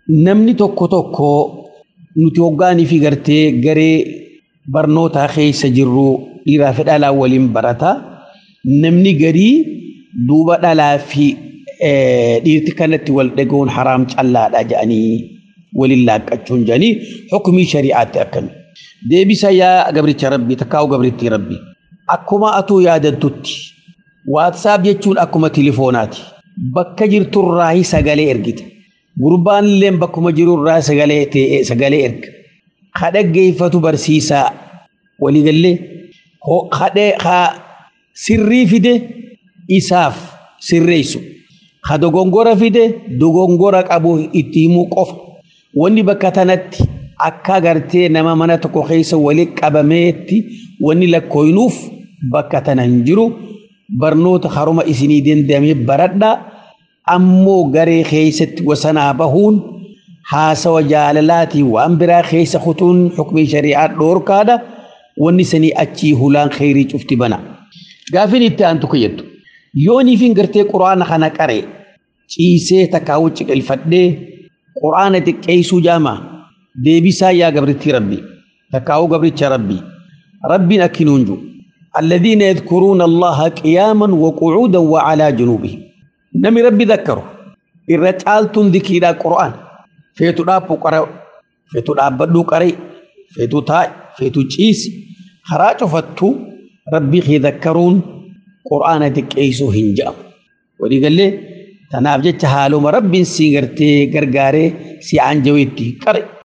namni tokko tokko nuti hoggaanii fi gartee garee barnootaa keessa jirru dhiiraa fi dhalaa waliin barata namni garii duuba dhalaa fi dhiirti kanatti wal dhagahuun haraam callaadha jedhanii waliin laaqqachuun jedhanii hukumii shari'aatti akkami. Deebisa yaa gabricha rabbii takkaa'u gabrittii rabbii. Akkuma atuu yaadattutti waatsaap jechuun akkuma tilifoonaati. Bakka jirturraa sagalee ergita. Gurbaan illee bakkuma jirurraa sagalee ta'e sagalee erga. Kadhaggeeffatu barsiisaa waliigallee kadhee sirrii fide isaaf sirreessu. Ka dogongora fide dogongora qabu itti himuu qofa. Wanni bakka tanatti akka agartee nama mana tokko keessa walitti qabameetti wanni lakkooyinuuf bakka tana hin jiru barnoota haruma isinii danda'amee baradhaa ammoo garee keessatti wasanaa bahuun haasawa jaalalaatii waan biraa keessa kutuun hukumii shari'aa dhoorkaadha wanni sanii achii hulaan kheyrii cufti bana. Gaafin itti aantu kayyattu yooniifin gartee quraana kana qaree ciisee takkaawuu ciqilfadhee quraana xiqqeessuu jaamaa deebisaa yaa gabrittii rabbii takkaa'uu gabricha rabbii rabbiin akkinuun jiru الذين يذكرون الله قياما وقعودا وعلى جنوبهم نمي ربي ذكروا الرجال ذكر القرآن فيتو دابو قرأ فيتو دابدو قرأ فيتو تاي فيتو تشيس خراج فتو ربي خي ذكرون قرآن تكيسو هنجام ودي قال لي تناب جت حالو ربي سيغرتي غرغاري سي عنجويتي قرأ